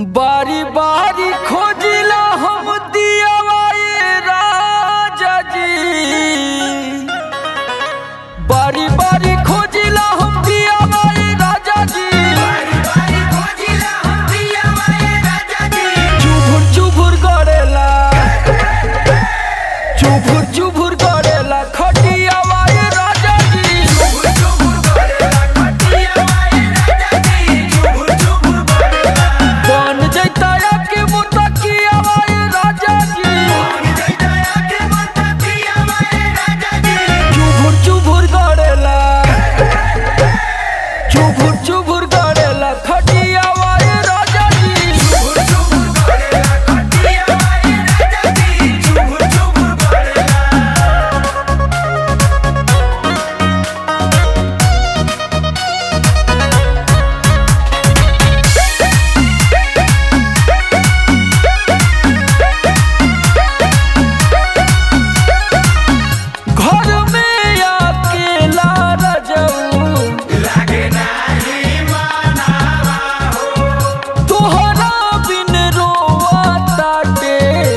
बारी बारी खोजिला हम दियावाए राजा जी बारी बारी खोजिला हम दियावाए राजा जी चुभुर चुभुर करेला चुभुर चुभुर करेला खटियावाए राजा जी बन जैता के मुतकियावाए राजा जी चुभुर चुभुर करेला चुभुर चुभुर करेला खटियावाए राजा जी घर में अकेला रजऊ तोहरा बिन रोआ ताटे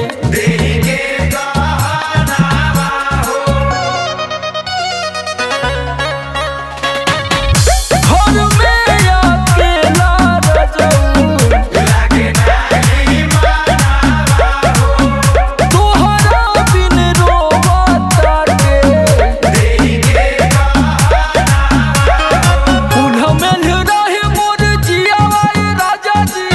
घर में अकेला रजऊ तोहरा बिन रोआ ताटे उन्ह में रहे मोर जियावाए राजा जी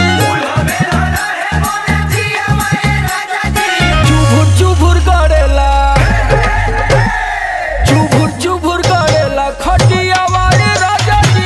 चुभुर चुभुर करेला चुभुर चुभुर करेला खटियावाए राजा जी